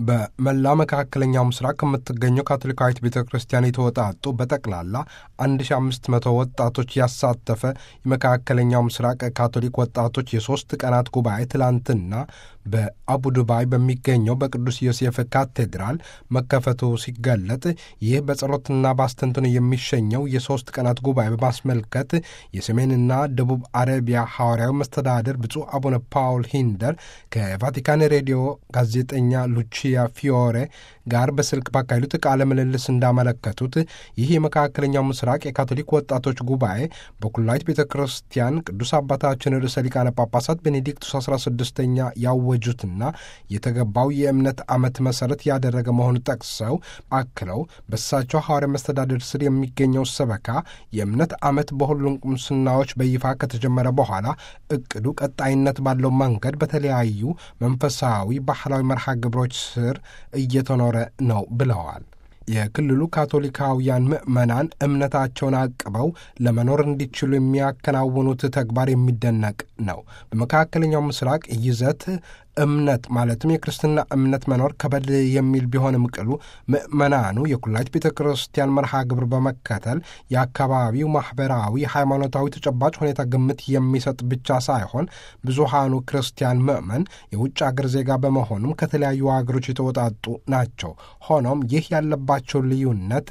በመላ መካከለኛው ምስራቅ ከምትገኘው ካቶሊካዊት ቤተ ክርስቲያን የተወጣጡ በጠቅላላ 1500 ወጣቶች ያሳተፈ የመካከለኛው ምስራቅ ካቶሊክ ወጣቶች የሦስት ቀናት ጉባኤ ትላንትና በአቡዱባይ በሚገኘው በቅዱስ ዮሴፍ ካቴድራል መከፈቱ ሲገለጥ ይህ በጸሎትና በአስተንትኖ የሚሸኘው የሦስት ቀናት ጉባኤ በማስመልከት የሰሜንና ደቡብ አረቢያ ሐዋርያዊ መስተዳድር ብፁዕ አቡነ ፓውል ሂንደር ከቫቲካን ሬዲዮ ጋዜጠኛ ሉቺያ ፊዮሬ ጋር በስልክ ባካሄዱት ቃለ ምልልስ እንዳመለከቱት ይህ የመካከለኛው ምስራቅ የካቶሊክ ወጣቶች ጉባኤ በኩላዊት ቤተ ክርስቲያን ቅዱስ አባታችን ርዕሰ ሊቃነ ጳጳሳት ቤኔዲክቱስ 16ኛ ያወጁትና የተገባው የእምነት ዓመት መሠረት ያደረገ መሆኑን ጠቅሰው አክለው በእሳቸው ሐዋርያ መስተዳድር ስር የሚገኘው ሰበካ የእምነት ዓመት በሁሉም ቁምስናዎች በይፋ ከተጀመረ በኋላ እቅዱ ቀጣይነት ባለው መንገድ በተለያዩ መንፈሳዊ ባህላዊ መርሃ ግብሮች ስር እየተኖረ ነው ብለዋል። የክልሉ ካቶሊካውያን ምዕመናን እምነታቸውን አቅበው ለመኖር እንዲችሉ የሚያከናውኑት ተግባር የሚደነቅ ነው። በመካከለኛው ምስራቅ ይዘት እምነት ማለትም የክርስትና እምነት መኖር ከበድ የሚል ቢሆንም ቅሉ ምዕመናኑ የኩላይት ቤተ ክርስቲያን መርሃ ግብር በመከተል የአካባቢው ማኅበራዊ፣ ሃይማኖታዊ ተጨባጭ ሁኔታ ግምት የሚሰጥ ብቻ ሳይሆን ብዙሃኑ ክርስቲያን ምዕመን የውጭ አገር ዜጋ በመሆኑም ከተለያዩ አገሮች የተወጣጡ ናቸው። ሆኖም ይህ ያለባቸው ልዩነት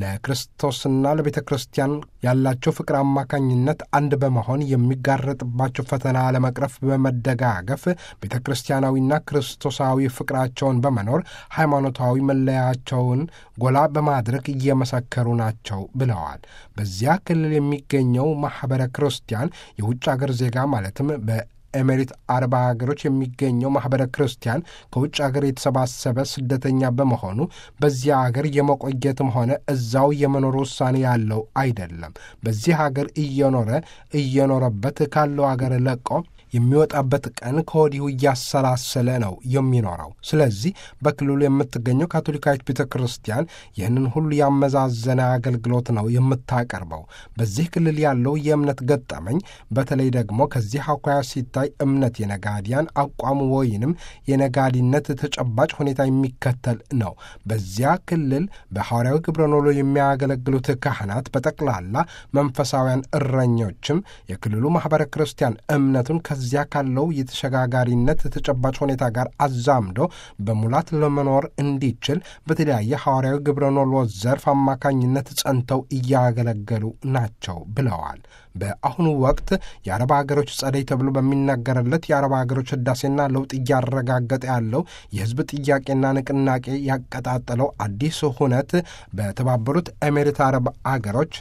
ለክርስቶስና ለቤተ ክርስቲያን ያላቸው ፍቅር አማካኝነት አንድ በመሆን የሚጋረጥባቸው ፈተና ለመቅረፍ በመደጋገፍ ቤተ ክርስቲያናዊና ክርስቶሳዊ ፍቅራቸውን በመኖር ሃይማኖታዊ መለያቸውን ጎላ በማድረግ እየመሰከሩ ናቸው ብለዋል። በዚያ ክልል የሚገኘው ማኅበረ ክርስቲያን የውጭ አገር ዜጋ ማለትም በ ኤሜሪት አረብ ሀገሮች የሚገኘው ማኅበረ ክርስቲያን ከውጭ ሀገር የተሰባሰበ ስደተኛ በመሆኑ በዚያ ሀገር የመቆየትም ሆነ እዛው የመኖር ውሳኔ ያለው አይደለም። በዚህ ሀገር እየኖረ እየኖረበት ካለው ሀገር ለቆ የሚወጣበት ቀን ከወዲሁ እያሰላሰለ ነው የሚኖረው። ስለዚህ በክልሉ የምትገኘው ካቶሊካዊት ቤተ ክርስቲያን ይህንን ሁሉ ያመዛዘነ አገልግሎት ነው የምታቀርበው። በዚህ ክልል ያለው የእምነት ገጠመኝ በተለይ ደግሞ ከዚህ አኳያ ሲታይ እምነት የነጋዲያን አቋም ወይንም የነጋዲነት ተጨባጭ ሁኔታ የሚከተል ነው። በዚያ ክልል በሐዋርያዊ ግብረ ኖሎ የሚያገለግሉት ካህናት በጠቅላላ መንፈሳውያን እረኞችም የክልሉ ማኅበረ ክርስቲያን እምነቱን ከዚያ ካለው የተሸጋጋሪነት ተጨባጭ ሁኔታ ጋር አዛምዶ በሙላት ለመኖር እንዲችል በተለያየ ሐዋርያዊ ግብረ ኖሎ ዘርፍ አማካኝነት ጸንተው እያገለገሉ ናቸው ብለዋል። በአሁኑ ወቅት የአረብ ሀገሮች ጸደይ ተብሎ በሚነገርለት የአረብ ሀገሮች ህዳሴና ለውጥ እያረጋገጠ ያለው የህዝብ ጥያቄና ንቅናቄ ያቀጣጠለው አዲስ ሁነት በተባበሩት ኤሜሬት አረብ አገሮች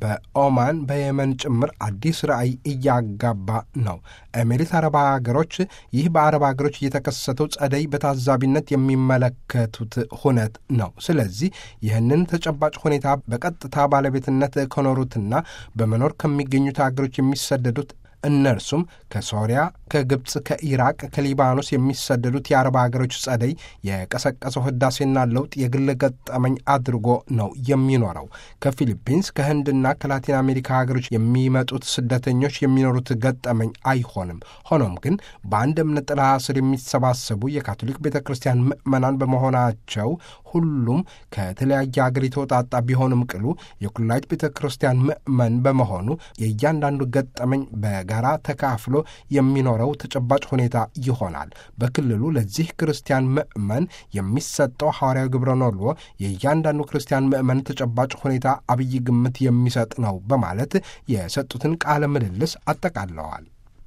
በኦማን በየመን ጭምር አዲስ ራዕይ እያጋባ ነው። ኤሜሬት አረብ ሀገሮች ይህ በአረብ ሀገሮች እየተከሰተው ጸደይ በታዛቢነት የሚመለከቱት ሁነት ነው። ስለዚህ ይህንን ተጨባጭ ሁኔታ በቀጥታ ባለቤትነት ከኖሩትና በመኖር ከሚገኙት ሀገሮች የሚሰደዱት እነርሱም ከሶሪያ፣ ከግብፅ፣ ከኢራቅ፣ ከሊባኖስ የሚሰደዱት የአረብ ሀገሮች ጸደይ የቀሰቀሰው ህዳሴና ለውጥ የግል ገጠመኝ አድርጎ ነው የሚኖረው። ከፊሊፒንስ ከህንድና ከላቲን አሜሪካ ሀገሮች የሚመጡት ስደተኞች የሚኖሩት ገጠመኝ አይሆንም። ሆኖም ግን በአንድ እምነት ጥላ ስር የሚሰባሰቡ የካቶሊክ ቤተ ክርስቲያን ምዕመናን በመሆናቸው ሁሉም ከተለያየ ሀገር የተወጣጣ ቢሆንም ቅሉ የኩላይት ቤተ ክርስቲያን ምዕመን በመሆኑ የእያንዳንዱ ገጠመኝ በጋራ ተካፍሎ የሚኖረው ተጨባጭ ሁኔታ ይሆናል። በክልሉ ለዚህ ክርስቲያን ምዕመን የሚሰጠው ሐዋርያዊ ግብረ ኖሎ የእያንዳንዱ ክርስቲያን ምዕመን ተጨባጭ ሁኔታ አብይ ግምት የሚሰጥ ነው በማለት የሰጡትን ቃለ ምልልስ አጠቃለዋል።